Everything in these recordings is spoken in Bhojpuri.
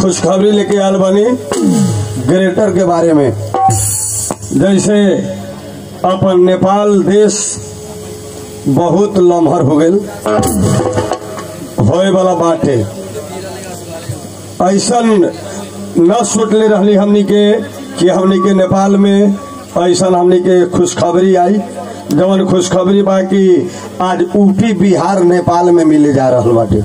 खुशखबरी लेके आल बनी ग्रेटर के बारे में जैसे अपन नेपाल देश बहुत लम्हर हो गल होए वाला बाटे ऐसन न सोचले रहली हमनी के कि हमनी के नेपाल में ऐसन हमनी के खुशखबरी आई जवन खुशखबरी बा कि आज यूपी बिहार नेपाल में मिले जा रहल बाटे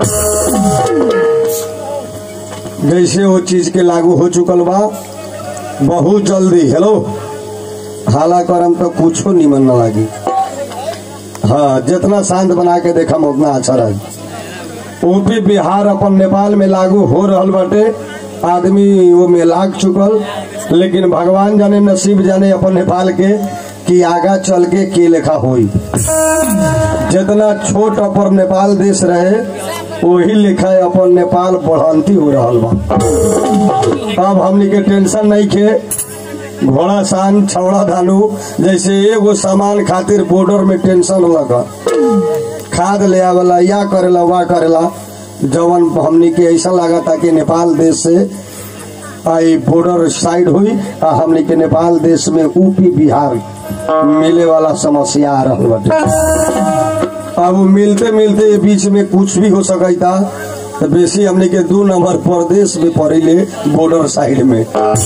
जैसे वो चीज के लागू हो चुकल बा बहुत जल्दी हेलो हाला करम तो कुछो निमन न लागी हाँ जितना शांत बना के देखम उतना अच्छा रही यूपी बिहार अपन नेपाल में लागू हो रहल बाटे आदमी वो में लाग चुकल लेकिन भगवान जाने नसीब जाने अपन नेपाल के कि आगा चल के के लेखा होई जितना छोट अपन नेपाल देश रहे वही लेखा अपन नेपाल बढ़ंती हो रहल बा अब हमनी के टेंशन नहीं के घोड़ा सान छौड़ा धानु जैसे एगो सामान खातिर बॉर्डर में टेंशन लगा खाद ले आवेला या करेला वा करेला जवन हमनी के ऐसा लगा था कि नेपाल देश से आई बॉर्डर साइड हुई आ हमनी के नेपाल देश में यूपी बिहार मिले वाला समस्या आ रहल बाटे अब मिलते मिलते बीच में कुछ भी हो सकता तो बेसी हमने के दू नंबर प्रदेश में पड़ेले बॉर्डर साइड में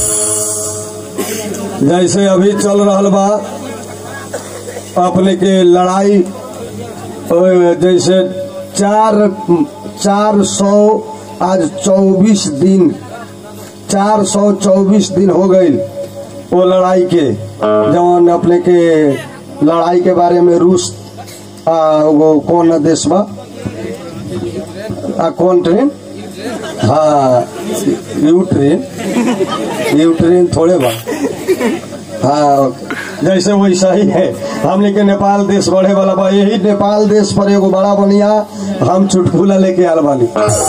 जैसे अभी चल रहा बा अपने के लड़ाई अ, जैसे चार चार सौ आज चौबीस दिन चार सौ चौबीस दिन हो गई वो लड़ाई के जवन अपने के लड़ाई के बारे में रूस आ, वो कौन देश बा आ, कौन ट्रेन हाँ यू ट्रेन यू ट्रेन थोड़े बा हाँ जैसे वैसा ही है हमने के नेपाल देश बढ़े वाला बा यही नेपाल देश पर एगो बड़ा बनिया हम चुटकुला लेके आल बानी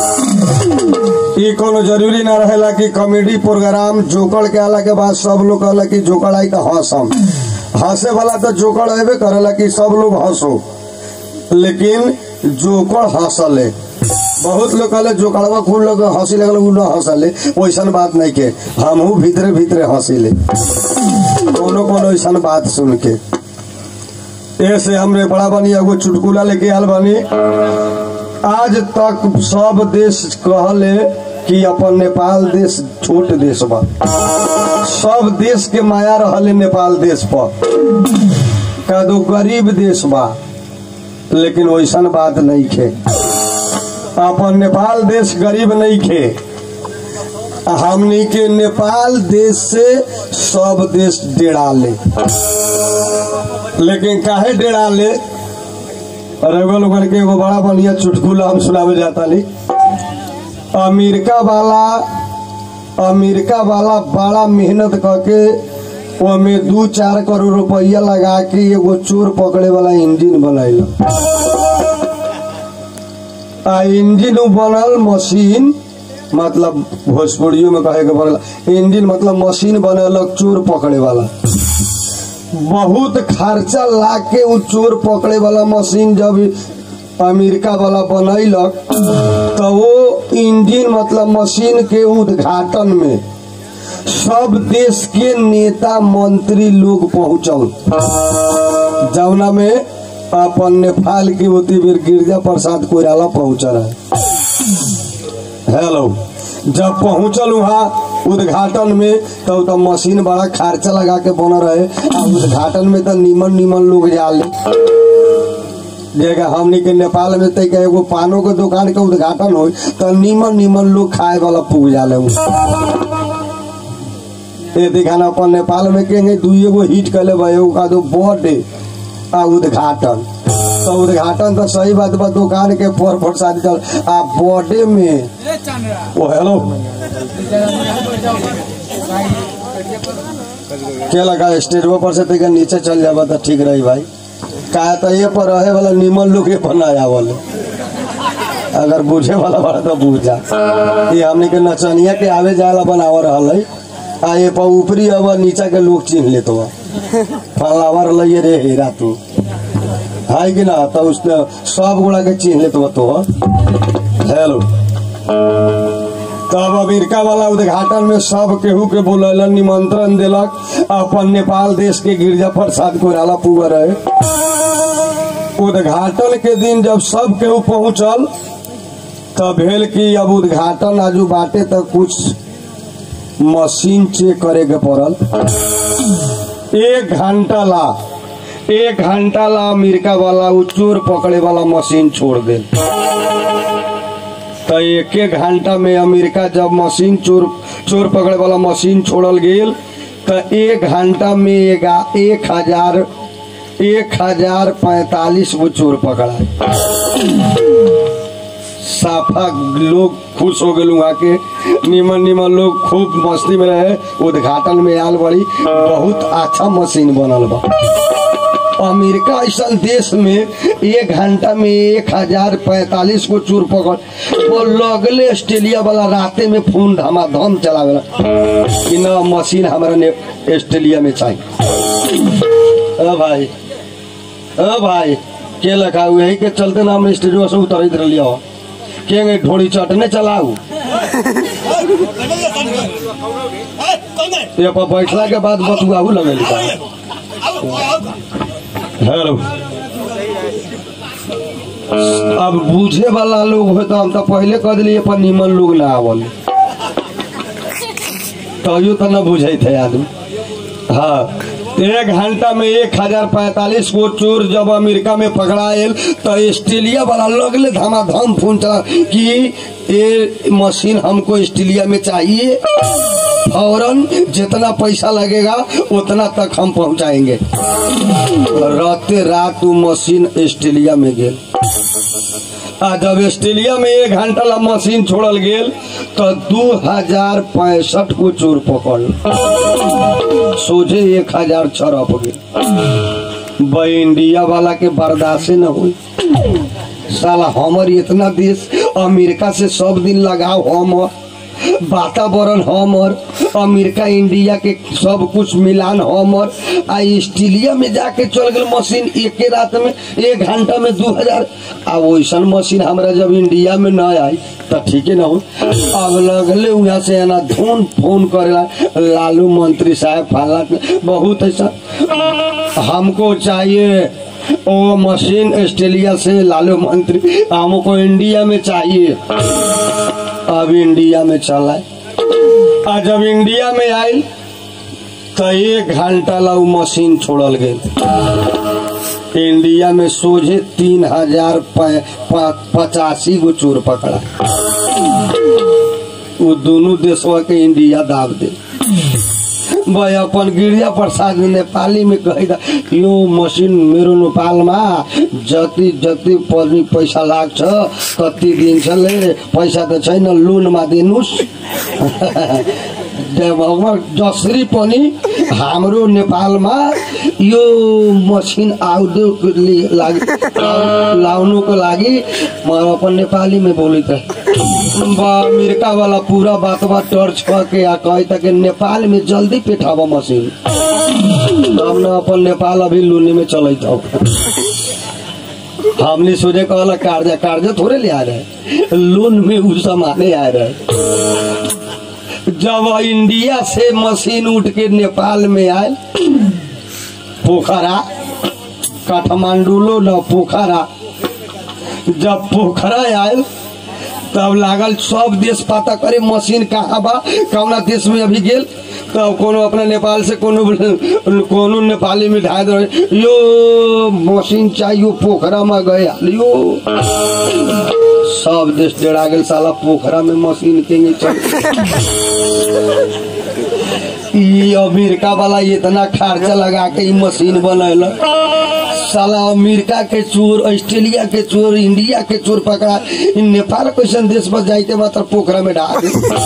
ई कोनो जरूरी ना रहेला कि कॉमेडी प्रोग्राम जोकड़ के आला के बाद सब लोग कहला कि जोकड़ आई तो हंसम हंसे वाला तो जोकड़ अबे करेला कि सब लोग हंसो लेकिन जोकड़ हंसले बहुत लोग कहले जोकड़वा खूब लोग हंसी लगल उ ना हंसले वैसन बात नहीं के हमहू भीतरे भीतरे हंसीले कोनो कोनो ऐसा बात सुन के ऐसे हमरे बड़ा बनी एगो चुटकुला लेके आल बानी आज तक सब देश कहले कि अपन नेपाल देश छोट देश बा सब देश के माया रहले नेपाल देश पर का दो गरीब देश बा लेकिन वैसन बात नहीं खे अपन नेपाल देश गरीब नहीं खे हमनी के नेपाल देश से सब देश डेरा ले लेकिन काहे डेरा ले रउआ लोगन के एगो बड़ा बढ़िया चुटकुला हम सुनावे जाता ली अमेरिका वाला अमेरिका वाला बड़ा मेहनत करके ओमे दू चार करोड़ रुपया लगा के एगो चोर पकड़े वाला इंजन बनैल आ इंजन उ बनल मशीन मतलब भोजपुरियों में कहे के बनल इंजन मतलब मशीन बनलक चोर पकड़े वाला बहुत खर्चा ला के उ चोर पकड़े वाला मशीन जब अमेरिका वाला बनैलक तो वो इंजन मतलब मशीन के उद्घाटन में सब देश के नेता मंत्री लोग पहुंचल जौना में अपन नेपाल के होती बेर गिरजा प्रसाद कोयराला पहुंचल है हेलो जब पहुंचल वहाँ उद्घाटन में तो, तो मशीन बड़ा खर्चा लगा के बन रहे आ उद्घाटन में तो निमन निमन लोग जाले जगह हमनी के नेपाल में तय एगो पानो के दुकान के उद्घाटन हो तो निमन निमन लोग खाए वाला पूग जाले उ। ये दिखाना अपन नेपाल में कहेंगे दुई एगो हिट कैले बा एगो का दो बर्थडे आ उद्घाटन तो उद्घाटन तो सही बात बा दुकान के फोर फोर शादी चल आ बर्थडे में ओ हेलो क्या लगा स्टेजवा पर से तक नीचे चल जाबा तो ठीक रही भाई का तो ये पर रहे वाला निमन लोग ये पर ना आवल अगर बुझे वाला बड़ा तो बुझ जा ये हमने के नचनिया के आवे जाला बनावा रहल है आ ये पर ऊपरी अब नीचा के लोग चिन्ह ले तो फलावर लइए रे हीरा तू है कि ना तो उसने सब गुड़ा के चिन्ह ले तो तो हेलो तब अमेरिका वाला उद्घाटन में सब केहू के बोलैलन निमंत्रण देलक अपन नेपाल देश के गिरजा प्रसाद कोइराला पुआ रहे उद्घाटन के दिन जब सब केहू पहुंचल तब भेल कि अब उद्घाटन आजू बाटे तक कुछ मशीन चेक करे के पड़ल एक घंटा ला एक घंटा ला अमेरिका वाला उ चोर पकड़े वाला मशीन छोड़ दे तो एक एक घंटा में अमेरिका जब मशीन चोर चोर पकड़े वाला मशीन छोड़ल गेल तो एक घंटा में एगा एक हजार एक हजार पैतालीस गो चोर पकड़ा साफा लोग खुश हो गए वहाँ के निमन निमन लोग खूब मस्ती में रहे उद्घाटन में आल बड़ी बहुत अच्छा मशीन बनल बा अमेरिका ऐसा देश में एक घंटा में एक हजार पैतालीस को चूर पकड़ वो लगले ऑस्ट्रेलिया वाला राते में फोन धमाधम चलावेला कि न मशीन हमारा ने ऑस्ट्रेलिया में चाहिए अ भाई अ भाई के लखा हुए है के चलते ना हम स्टेजवा से उतर रहिए हो के गए ढोड़ी चटने चलाऊ ये पर बैठला के बाद बतुआहू लगे हेलो अब बूझे वाला लोग हो तो हम तो पहले कह दिली पर निमन लोग ना आवल तैयो तो न बुझे थे आदमी हाँ एक घंटा में एक हजार पैंतालीस को चोर जब अमेरिका में पकड़ाएल तो ऑस्ट्रेलिया वाला लगले धमाधम फोन चला कि ये मशीन हमको ऑस्ट्रेलिया में चाहिए फौरन जितना पैसा लगेगा उतना तक हम पहुंचाएंगे राते रात वो मशीन ऑस्ट्रेलिया में गेल आ जब ऑस्ट्रेलिया में एक घंटा ला मशीन छोड़ल गेल तो दू हजार पैंसठ को चोर पकड़ सोझे एक हजार छरप गेल ब इंडिया वाला के बर्दाश्त न हुई साला हमर इतना देश अमेरिका से सब दिन लगाव हमर वातावरण हमर अमेरिका इंडिया के सब कुछ मिलान हमर आ ऑस्ट्रेलिया में जाके चल गए मशीन एक रात में एक घंटा में दू हजार आ वैसन मशीन हमरा जब इंडिया में न आई तो ठीक है ना हो अब लगले वहाँ से ना धुन फोन करेला लालू मंत्री साहब फला बहुत ऐसा हमको चाहिए वो मशीन ऑस्ट्रेलिया से लालू मंत्री हमको इंडिया में चाहिए अब इंडिया में चला आ जब इंडिया में आई तो एक घंटा ला उ मशीन छोड़ल गई इंडिया में सोझे तीन हजार पचासी गो चोर पकड़ा वो दोनों देशवा के इंडिया दाब दे भाई अपन गिरिजा प्रसाद नेपाली में कहेगा यो मसिन मेरो नेपालमा जति जति पर्ने पैसा लाग्छ कति दिन्छले पैसा त छैन लोनमा दिनुहोस् जसरी पनि हाम्रो नेपालमा यो मसिन आउँदोको लागि लाउनुको लागि म अपन नेपालीमा बोली त अमेरिका वाला पूरा बात बात टर्च करके आ कहे तक नेपाल में जल्दी पेठावा मशीन हम न अपन नेपाल अभी लूनी में चल हमने सोचे कहला कार्जा कार्जा थोड़े ले आ रहे लोन में उ समाने आ रहे जब इंडिया से मशीन उठ के नेपाल में आए पोखरा काठमांडू लो न पोखरा जब पोखरा आयल तब लागल सब देश पता करे मशीन कहाँ बा कौना देश में अभी गेल तब कोनो अपना नेपाल से कोनो कोनो नेपाली में ढाई दे यो मशीन चाहिए पोखरा में गए यो सब देश डेढ़ा गेल साला पोखरा में मशीन के चल ई अमेरिका वाला इतना खर्चा लगा के ई मशीन बनल साला अमेरिका के चोर ऑस्ट्रेलिया के चोर इंडिया के चोर पकड़ा इन नेपाल कैसन देश पर जाते मात्र पोखरा में डाल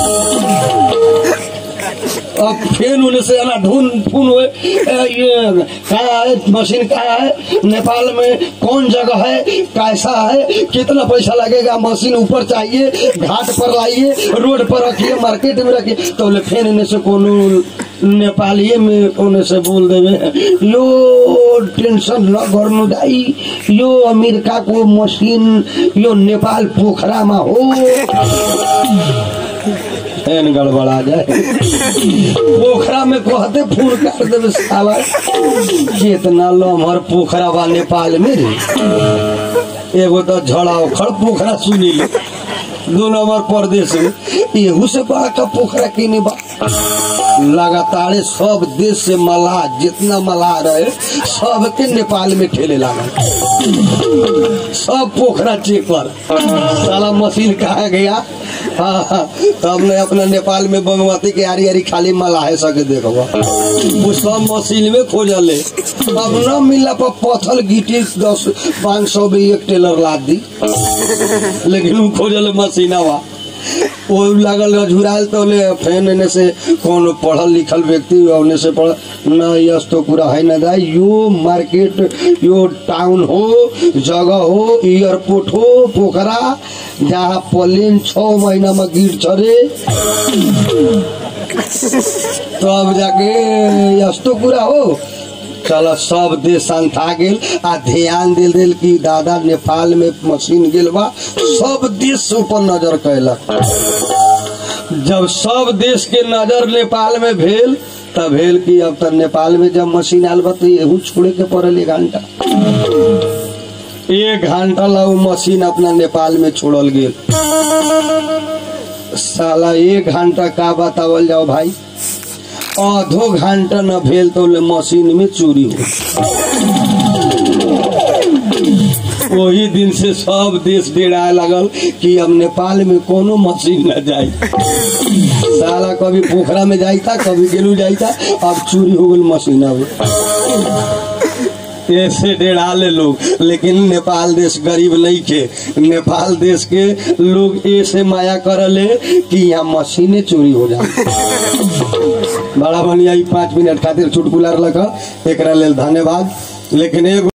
अब फिर उन्हें से ना ढूंढ फून हुए ये कहाँ है मशीन कहाँ है नेपाल में कौन जगह है कैसा है कितना पैसा लगेगा मशीन ऊपर चाहिए घाट पर लाइए रोड पर रखिए मार्केट में रखिए तो बोले फिर इन्हें से कोनो नेपाली में उन्हें से बोल देवे यो टेंशन न गर्नु दाई यो अमेरिका को मशीन यो नेपाल पोखरा में हो एन गड़बड़ा जाए पोखरा में कहते फूल कर देवे साला कितना लमहर पोखरा बा नेपाल में रे एगो तो झड़ा उखड़ पोखरा सुनी ले दो नंबर प्रदेश में एहू से बड़ा का पोखरा किने बा लगातार सब देश से मलाह जितना मलाह रहे सबके नेपाल में ठेले लागल सब पोखरा चेक कर साला मशीन कहा गया हाँ, हाँ, तो हमने अपना नेपाल में बागमती के आरी आरी खाली मलाहे सके देखबा वो सब मशीन में खोजले अब न मिला पर पत्थर गिटी दस पाँच सौ में एक टेलर लाद दी लेकिन वो खोजले मशीनवा वो लागल झुराल तो ले फैन एने से कौन पढ़ल लिखल व्यक्ति ओने से पढ़ न यस तो पूरा है न दाई यो मार्केट यो टाउन हो जगह हो एयरपोर्ट हो पोखरा जहाँ प्लेन छ महीना में गिर छरे तब जाके यस्तो कुरा हो चल सब देश संथा गेल आ ध्यान दिल दिल कि दादा नेपाल में मशीन गेल बा सब देश से ऊपर नजर कैलक जब सब देश के नजर नेपाल में भेल तब भेल कि अब तक नेपाल में जब मशीन आयल बा तो एहू छोड़े के पड़ल एक घंटा एक घंटा ला उ मशीन अपना नेपाल में छोड़ल गेल साला एक घंटा का बतावल जाओ भाई आधो घंटा न भेल तो ले मशीन में चोरी हो वही दिन से सब देश डेराए लगल कि अब नेपाल में कोनो मशीन न जाए साला कभी पोखरा में जाइता कभी गेलू जाइता अब चोरी हो गल मशीन अब ऐसे डेढ़ा ले लोग लेकिन नेपाल देश गरीब नहीं के नेपाल देश के लोग ऐसे माया करले कि यहाँ मशीनें चोरी हो जाए बड़ा बढ़िया ई पाँच मिनट खातिर चुटकुला लगा एक लेल धन्यवाद लेकिन एगो